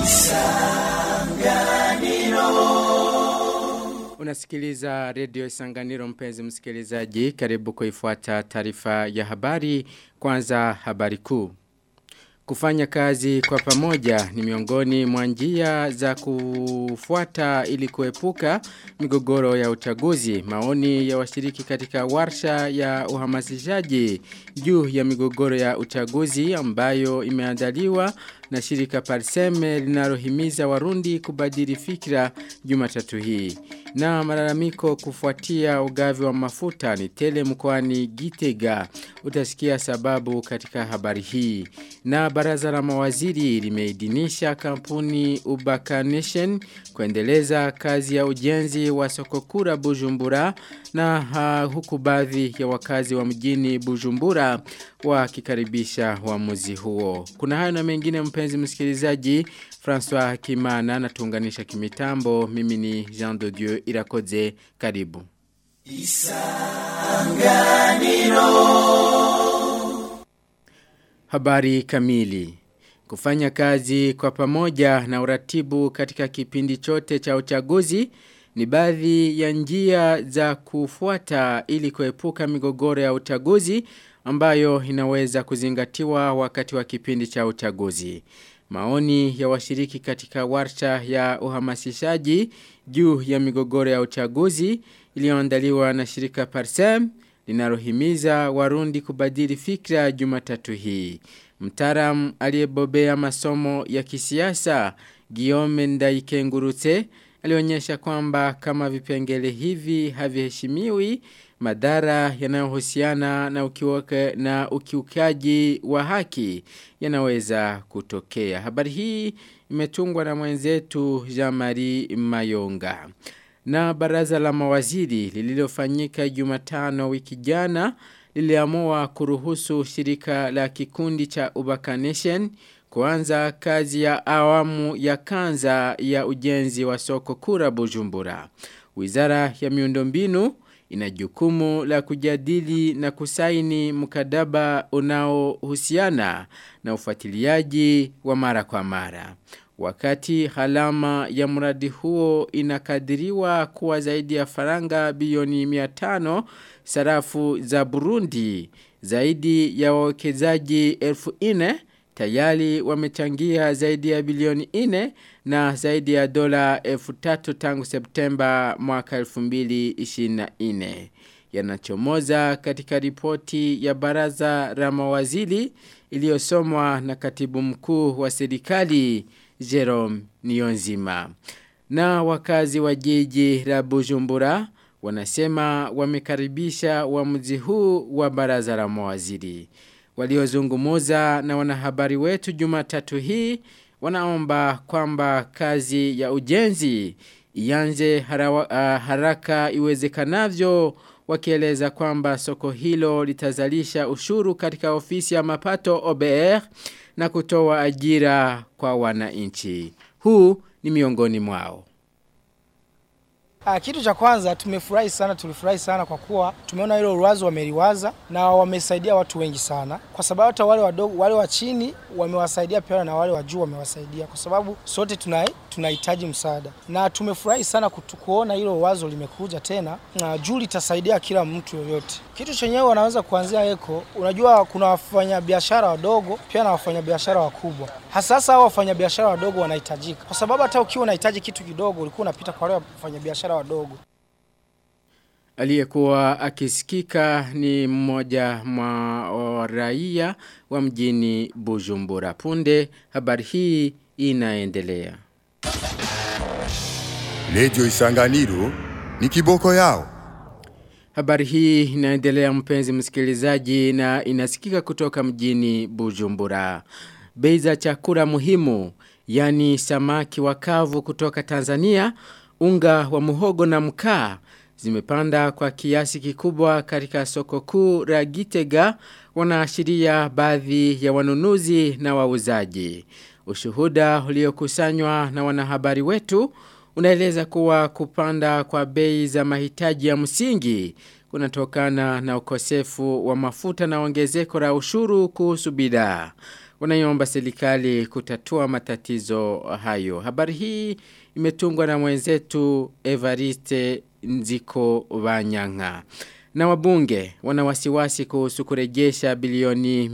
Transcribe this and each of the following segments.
Unasikiliza redio Isanganiro mpenzi msikilizaji karibu kuifuata taarifa ya habari kwanza habari kuu. Kufanya kazi kwa pamoja ni miongoni mwa njia za kufuata ili kuepuka migogoro ya uchaguzi. Maoni ya washiriki katika warsha ya uhamasishaji juu ya migogoro ya uchaguzi ambayo imeandaliwa na shirika Parseme linalohimiza Warundi kubadili fikra Jumatatu hii. Na malalamiko kufuatia ugavi wa mafuta ni tele mkoani Gitega. Utasikia sababu katika habari hii. Na baraza la mawaziri limeidhinisha kampuni Ubaka Nation kuendeleza kazi ya ujenzi wa sokokura Bujumbura na uh, huku baadhi ya wakazi wa mjini Bujumbura wakikaribisha uamuzi huo. Kuna hayo na mengine mpenzi msikilizaji François Kimana na tuunganisha kimitambo mimi ni Jean de Dieu Irakoze karibu. Isanganiro Habari kamili Kufanya kazi kwa pamoja na uratibu katika kipindi chote cha uchaguzi ni baadhi ya njia za kufuata ili kuepuka migogoro ya uchaguzi ambayo inaweza kuzingatiwa wakati wa kipindi cha uchaguzi. Maoni ya washiriki katika warsha ya uhamasishaji juu ya migogoro ya uchaguzi iliyoandaliwa na shirika Parsem linalohimiza Warundi kubadili fikra Jumatatu hii. Mtaram aliyebobea masomo ya kisiasa Guillaume Ndaikengurutse alionyesha kwamba kama vipengele hivi haviheshimiwi madhara yanayohusiana na ukiuke, na ukiukaji wa haki yanaweza kutokea. Habari hii imetungwa na mwenzetu Jean-Marie Mayonga. Na baraza la mawaziri lililofanyika Jumatano wiki jana liliamua kuruhusu shirika la kikundi cha Ubaka Nation kuanza kazi ya awamu ya kanza ya ujenzi wa soko kura Bujumbura. Wizara ya miundombinu ina jukumu la kujadili na kusaini mkataba unaohusiana na ufuatiliaji wa mara kwa mara. Wakati halama ya mradi huo inakadiriwa kuwa zaidi ya faranga bilioni 500 sarafu za Burundi, zaidi ya wawekezaji elfu ine tayari wamechangia zaidi ya bilioni 4 na zaidi ya dola elfu tatu tangu Septemba mwaka 2024 yanachomoza katika ripoti ya baraza la mawaziri iliyosomwa na katibu mkuu wa serikali Jerome Nionzima. Na wakazi wa jiji la Bujumbura wanasema wamekaribisha uamuzi huu wa baraza la mawaziri. Waliozungumuza na wanahabari wetu Jumatatu hii wanaomba kwamba kazi ya ujenzi ianze harawa, uh, haraka iwezekanavyo wakieleza kwamba soko hilo litazalisha ushuru katika ofisi ya mapato OBR na kutoa ajira kwa wananchi. Huu ni miongoni mwao. Ah, kitu cha kwanza tumefurahi sana, tulifurahi sana kwa kuwa tumeona hilo uwazo wameliwaza na wamesaidia watu wengi sana, kwa sababu hata wale wadogo, wale wa chini wamewasaidia pia na wale wa juu wamewasaidia, kwa sababu sote tunai tunahitaji msaada, na tumefurahi sana kutu, kuona hilo wazo limekuja tena, na juu litasaidia kila mtu yoyote. Kitu chenyewe wanaweza kuanzia eko. Unajua kuna wafanyabiashara wadogo pia na wafanyabiashara wakubwa, hasa hasa hao wafanyabiashara wadogo wanahitajika, kwa sababu hata ukiwa unahitaji kitu kidogo ulikuwa unapita kwa wale wafanyabiashara wadogo. Aliyekuwa akisikika ni mmoja mwa raia wa mjini Bujumbura. Punde habari hii inaendelea. Radio Isanganiro ni kiboko yao. Habari hii inaendelea mpenzi msikilizaji na inasikika kutoka mjini Bujumbura. Bei za chakula muhimu, yani samaki wakavu kutoka Tanzania, unga wa muhogo na mkaa zimepanda kwa kiasi kikubwa katika soko kuu la Gitega wanaashiria baadhi ya wanunuzi na wauzaji. Ushuhuda uliokusanywa na wanahabari wetu unaeleza kuwa kupanda kwa bei za mahitaji ya msingi kunatokana na ukosefu wa mafuta na ongezeko la ushuru kuhusu bidhaa. wanaiomba serikali kutatua matatizo hayo. Habari hii imetungwa na mwenzetu Evariste Nziko Banyanga. Na wabunge wana wasiwasi kuhusu kurejesha bilioni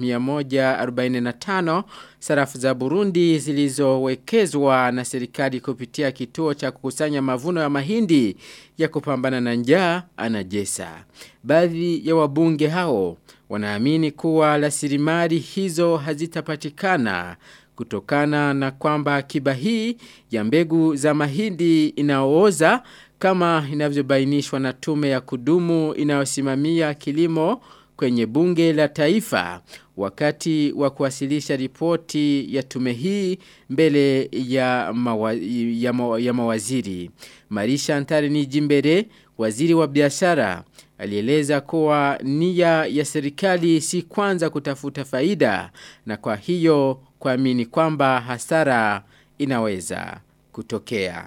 145 sarafu za Burundi zilizowekezwa na serikali kupitia kituo cha kukusanya mavuno ya mahindi ya kupambana na njaa anajesa. Baadhi ya wabunge hao wanaamini kuwa rasilimali hizo hazitapatikana kutokana na kwamba akiba hii ya mbegu za mahindi inaooza kama inavyobainishwa na tume ya kudumu inayosimamia kilimo kwenye bunge la taifa wakati wa kuwasilisha ripoti ya tume hii mbele ya, mawa, ya, mawa, ya mawaziri. Marisha Antari ni jimbere, waziri wa biashara, alieleza kuwa nia ya serikali si kwanza kutafuta faida na kwa hiyo kuamini kwamba hasara inaweza kutokea.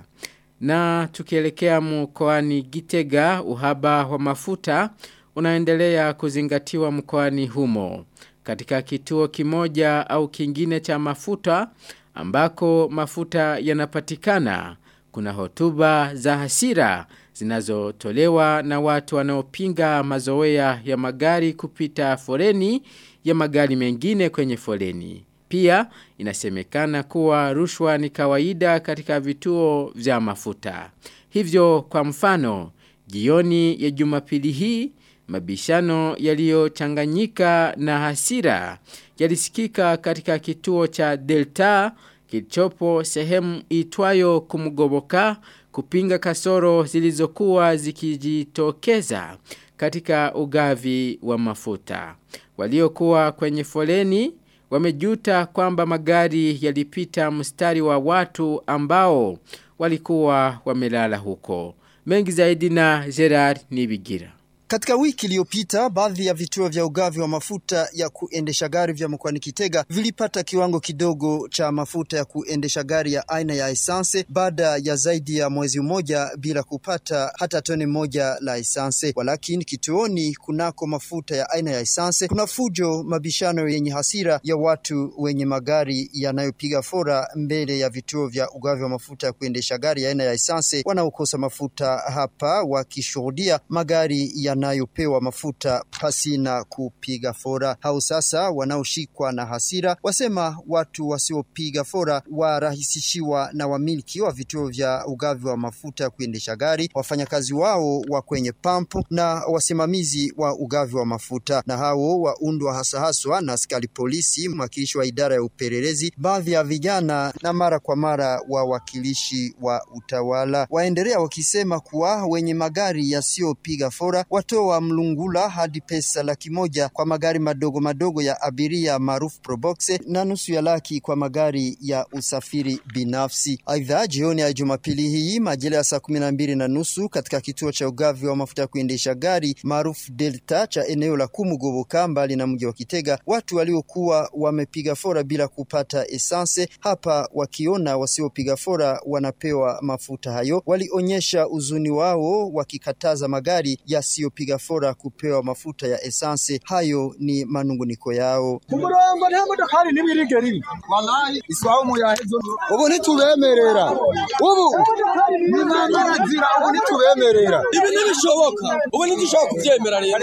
Na tukielekea mkoani Gitega uhaba wa mafuta unaendelea kuzingatiwa mkoani humo. Katika kituo kimoja au kingine cha mafuta ambako mafuta yanapatikana kuna hotuba za hasira zinazotolewa na watu wanaopinga mazoea ya magari kupita foreni ya magari mengine kwenye foleni. Pia inasemekana kuwa rushwa ni kawaida katika vituo vya mafuta. Hivyo kwa mfano, jioni ya jumapili hii, mabishano yaliyochanganyika na hasira yalisikika katika kituo cha Delta kilichopo sehemu itwayo kumgoboka kupinga kasoro zilizokuwa zikijitokeza katika ugavi wa mafuta. Waliokuwa kwenye foleni wamejuta kwamba magari yalipita mstari wa watu ambao walikuwa wamelala huko. Mengi zaidi na Gerard Nibigira. Katika wiki iliyopita baadhi ya vituo vya ugavi wa mafuta ya kuendesha gari vya mkoani Kitega vilipata kiwango kidogo cha mafuta ya kuendesha gari ya aina ya esanse baada ya zaidi ya mwezi mmoja bila kupata hata tone moja la esanse. Walakini kituoni kunako mafuta ya aina ya esanse kuna fujo, mabishano yenye hasira ya watu wenye magari yanayopiga fora mbele ya vituo vya ugavi wa mafuta ya kuendesha gari ya aina ya esanse wanaokosa mafuta hapa wakishuhudia magari ya yanayopewa mafuta pasina kupiga fora. Hao sasa wanaoshikwa na hasira wasema watu wasiopiga fora warahisishiwa na wamiliki wa vituo vya ugavi wa mafuta ya kuendesha gari, wafanyakazi wao wa kwenye pampu na wasimamizi wa ugavi wa mafuta, na hao waundwa hasa haswa na askari polisi, mwakilishi wa idara ya upelelezi, baadhi ya vijana na mara kwa mara wawakilishi wa utawala. Waendelea wakisema kuwa wenye magari yasiyopiga fora watoa mlungula hadi pesa laki moja kwa magari madogo madogo ya abiria maarufu Probox na nusu ya laki kwa magari ya usafiri binafsi. Aidha, jioni ya Jumapili hii majira ya saa kumi na mbili na nusu katika kituo cha ugavi wa mafuta ya kuendesha gari maarufu Delta cha eneo la Kumugoboka mbali na mji wa Kitega, watu waliokuwa wamepiga fora bila kupata esanse hapa wakiona wasiopiga fora wanapewa mafuta hayo, walionyesha uzuni wao wakikataza magari yasiyo piga fora kupewa mafuta ya esanse. Hayo ni manunguniko yao. kumurongo nta modokari nimwe irigera ibi wallahi iswaho muyahezo ubu ntitubemerera ubu ni mamarazira ubu ntitubemerera ibi ntibishoboka ubu ntidushobora kubyemera rero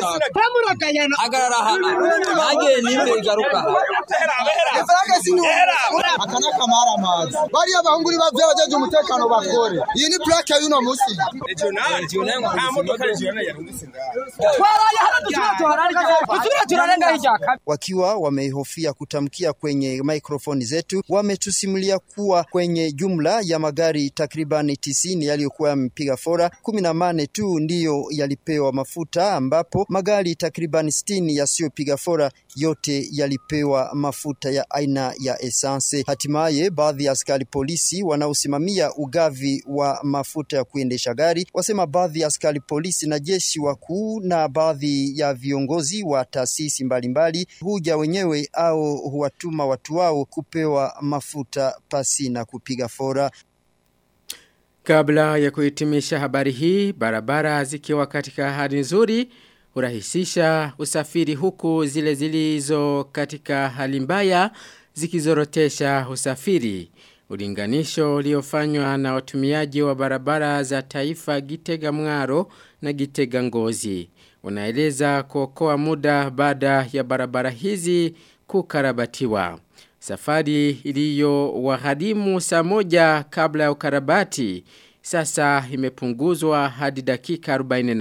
natwe hagarara aha nanjye nimwe igaruka aha ifaranga sinuhera aka ni akamaramazi bariya bahungu ni bavye abajeje umutekano bakore iyi ni plake y'uno musi wakiwa wamehofia kutamkia kwenye mikrofoni zetu, wametusimulia kuwa kwenye jumla ya magari takribani tisini yaliyokuwa yamepiga fora, kumi na mane tu ndiyo yalipewa mafuta, ambapo magari takribani sitini yasiyopiga fora yote yalipewa mafuta ya aina ya esanse. Hatimaye baadhi ya askari polisi wanaosimamia ugavi wa mafuta ya kuendesha gari wasema baadhi ya askari polisi na jeshi wakuu na baadhi ya viongozi wa taasisi mbalimbali huja wenyewe au huwatuma watu wao kupewa mafuta pasi na kupiga fora. Kabla ya kuhitimisha habari hii, barabara zikiwa katika hali nzuri hurahisisha usafiri huku zile zilizo katika hali mbaya zikizorotesha usafiri. Ulinganisho uliofanywa na watumiaji wa barabara za taifa Gitega Mwaro na Gitega Ngozi. Unaeleza kuokoa muda baada ya barabara hizi kukarabatiwa. Safari iliyo wahadimu saa moja kabla ya ukarabati sasa imepunguzwa hadi dakika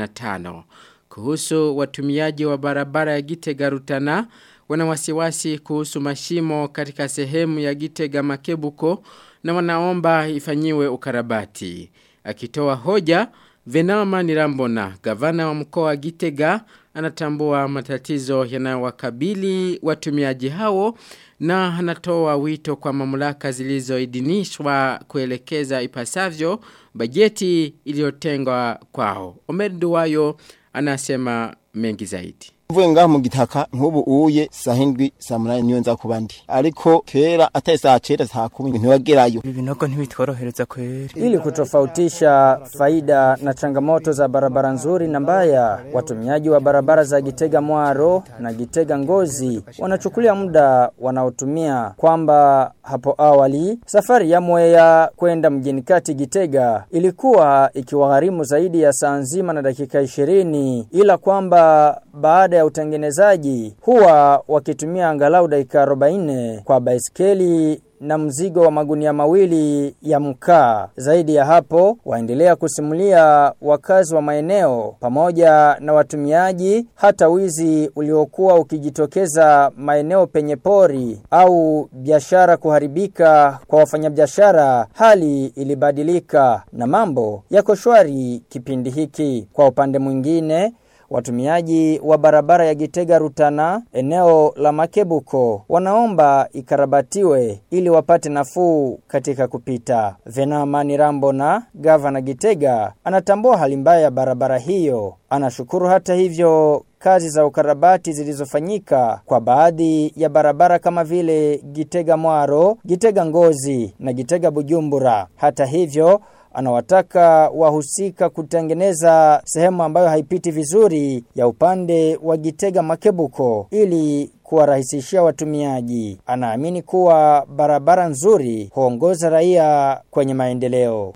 45. Kuhusu watumiaji wa barabara ya Gitega Rutana wana wasiwasi kuhusu mashimo katika sehemu ya Gitega Makebuko na wanaomba ifanyiwe ukarabati. Akitoa hoja, Venama Nirambona, gavana wa mkoa wa Gitega, anatambua matatizo yanayowakabili watumiaji hao na anatoa wito kwa mamlaka zilizoidhinishwa kuelekeza ipasavyo bajeti iliyotengwa kwao. Omer Duwayo anasema mengi zaidi. mvuye ngaho mu gitaka nk'ubu uye saa hindwi saa munani niyo nza kuba ndi ariko kera atari saa cenda saa kumi ntiwagerayo ibi binogo ntibitworohereza kweri Ili kutofautisha faida na changamoto za barabara nzuri na mbaya, watumiaji wa barabara za Gitega Mwaro na Gitega Ngozi wanachukulia muda wanaotumia kwamba hapo awali safari ya Mwea kwenda mjini kati Gitega ilikuwa ikiwagharimu zaidi ya saa nzima na dakika ishirini ila kwamba baada ya utengenezaji huwa wakitumia angalau dakika 40 kwa baiskeli na mzigo wa magunia mawili ya mkaa. Zaidi ya hapo, waendelea kusimulia wakazi wa maeneo pamoja na watumiaji hata wizi uliokuwa ukijitokeza maeneo penye pori au biashara kuharibika kwa wafanyabiashara, hali ilibadilika na mambo yako shwari kipindi hiki. Kwa upande mwingine, Watumiaji wa barabara ya Gitega Rutana eneo la Makebuko wanaomba ikarabatiwe ili wapate nafuu katika kupita. Venamani Rambo na gavana Gitega anatambua hali mbaya ya barabara hiyo. Anashukuru hata hivyo kazi za ukarabati zilizofanyika kwa baadhi ya barabara kama vile Gitega Mwaro, Gitega Ngozi na Gitega Bujumbura. Hata hivyo anawataka wahusika kutengeneza sehemu ambayo haipiti vizuri ya upande wa Gitega Makebuko ili kuwarahisishia watumiaji. Anaamini kuwa barabara nzuri huongoza raia kwenye maendeleo.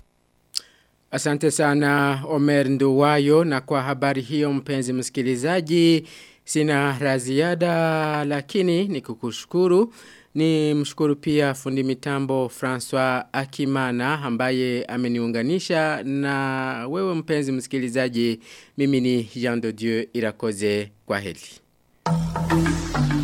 Asante sana Omer Nduwayo na kwa habari hiyo mpenzi msikilizaji sina raziada lakini ni kukushukuru ni mshukuru pia fundi mitambo François Akimana ambaye ameniunganisha na wewe mpenzi msikilizaji mimi ni Jean de Dieu Irakoze kwa heli.